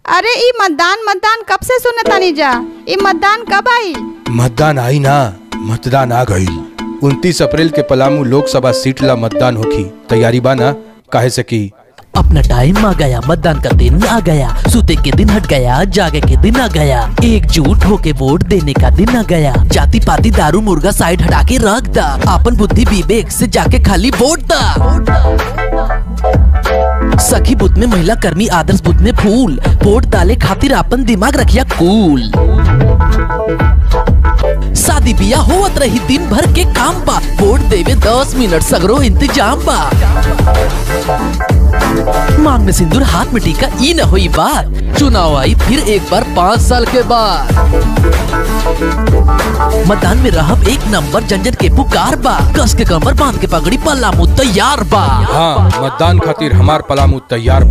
अरे ई मतदान मतदान कब से सुने तानी जा ई मतदान कब आई मतदान आई ना मतदान आ गई उनतीस अप्रैल के पलामू लोकसभा सीट ला मतदान होखी तैयारी बा ना काहे से की अपना टाइम आ गया मतदान का दिन आ गया सूते के दिन हट गया जागे के दिन आ गया एकजुट होके वोट देने का दिन आ गया जाति पाति दारू मुर्गा साइड हटा के रख दा अपन बुद्धि विवेक से जाके खाली वोट दा सखी बुथ में महिला कर्मी आदर्श बुथ में फूल वोट डाले खातिर अपन दिमाग रखिया कूल शादी बिया होवत रही दिन भर के काम बा वोट देवे दस मिनट सगरो इंतजाम बा मांग में सिंदूर हाथ में टीका ई न हुई बात चुनाव आई फिर एक बार पाँच साल के बाद मतदान में रहब एक नंबर झंझट के पुकार बा कस के कमर बांध के पगड़ी पल्ला मुँह तैयार बा हाँ मतदान खातिर हमार पलामू तैयार